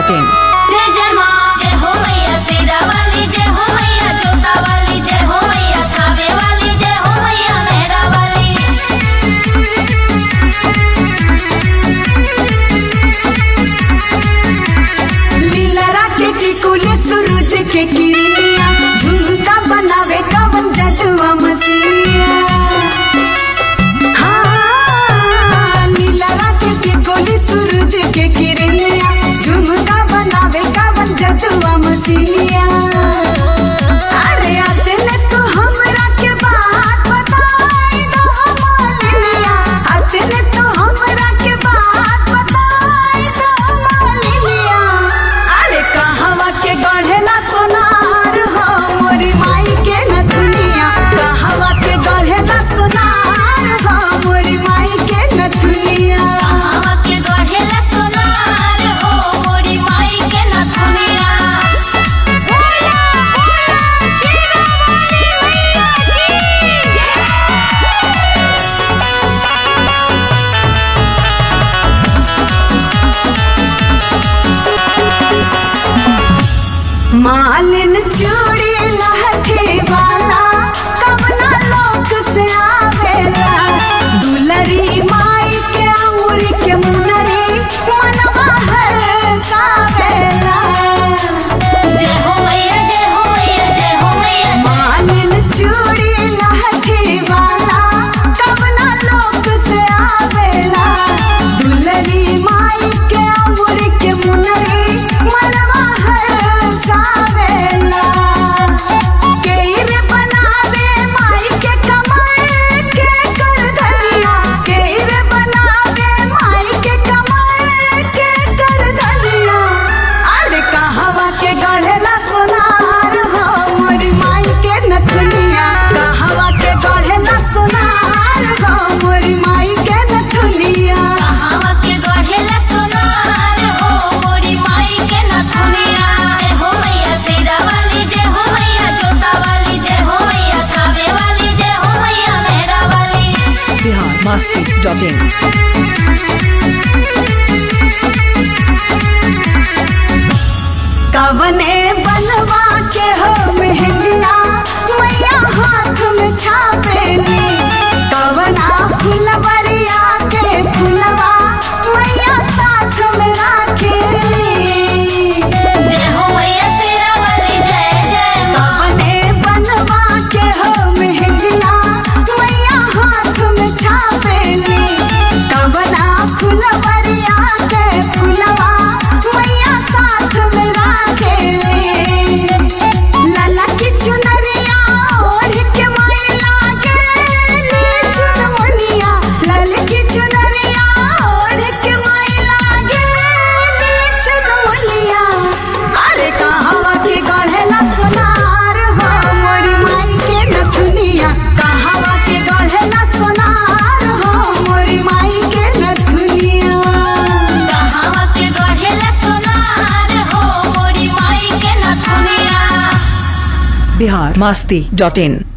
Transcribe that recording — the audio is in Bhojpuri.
masti.in. जय जय माँ जय हो मैया तेरा वाली जय हो मैया जोता वाली जय हो मैया खावे वाली जय हो मैया मेहरा वाली लीलरा के टिकुले सूरज के किरनिया झुमका बनावे कवन जदुआ मसीनिया हाँ, लीलरा के टिकुले सूरज के किरनिया झुमका बनावे कवन जदुआ मसीनिया अरे अतने तो हमरा के बात बताई दो मालिनिया अतने तो हमरा के बात बताई दो मालिनिया अरे कहवा के गढ़ेला सोनार हो मोरी माई के न दुनिया कहवा के गढ़ेला सोनार हो मोरी माई के न दुनिया हवा के गढ़ेला सोनार हो मोरी माई के नथुनिया मालिन चूड़ी लहठी वाला कवना लोक से आवेला दुलरी माई के अंगूरी के मुनरी मनवा हरसावेला जय हो मैया जय हो मैया जय हो मैया मालिन चूड़ी लहठी वाला कवना लोक से आवेला दुलरी माई के अंगूरी के मुनरी मनवा हरसावेला केरे बनावे माई के कमर के कर धनिया केरे बनावे माई के कमर के कर धनिया अरे कहवा के गढ़ेला सोनार हो मोरी माई के नथुनिया कहवा के गढ़ेला सोनार हो मोरी माई के नथुनिया हवा के गढ़ेला सोनार हो मोरी माई के नथुनिया जय हो मैया तेरा वाली जय हो मैया जोता वाली जय हो मैया खावे वाली जय हो मैया मेहरा वाली Bihar masti.in. कवने बनवा के हो मेहंदिया मैया हाथ में छापेली कवना फुलवरिया के फुलवा मैया साथ में राखेली जय हो मैया तेरा वाली जय जय माँ कवने बनवा के हो मेहंदिया मैया हाथ में छापेली कवना फुलवरिया के फुलवा मैया साथ में राखेली लाला की चुनरिया ओढ़ के माई लागेली चुनमुनिया लाल की चुनरिया ओढ़ के माई लागेली चुनमुनिया अरे कहवा के गढ़ेला सोनार हो मोरी माई के नथुनिया कहवा के गढ़ेला सोनार हो मोरी माई के नथुनिया हवा के गढ़ेला सोनार हो मोरी माई के नथुनिया Bihar masti.in.